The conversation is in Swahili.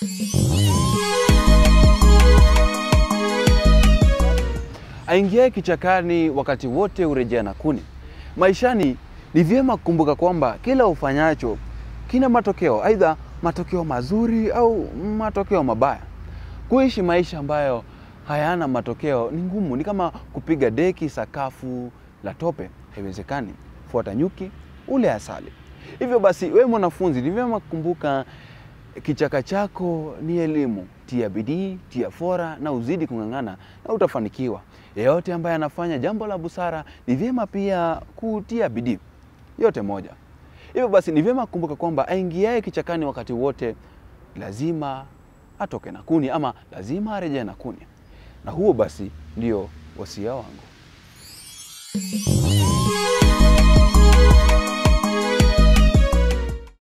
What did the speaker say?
Aingiaye kichakani wakati wote hurejea na kuni. Maishani ni vyema kukumbuka kwamba kila ufanyacho kina matokeo, aidha matokeo mazuri au matokeo mabaya. Kuishi maisha ambayo hayana matokeo ni ngumu, ni kama kupiga deki sakafu la tope, haiwezekani. Fuata nyuki, ule asali. Hivyo basi, wewe mwanafunzi, ni vyema kukumbuka kichaka chako ni elimu. Tia bidii, tia fora na uzidi kung'ang'ana na utafanikiwa. Yeyote ambaye anafanya jambo la busara ni vyema pia kutia bidii. Yote moja. Hivyo basi ni vyema kukumbuka kwamba aingiaye kichakani wakati wote lazima atoke na kuni ama lazima arejee na kuni. Na huo basi ndio wasia wangu.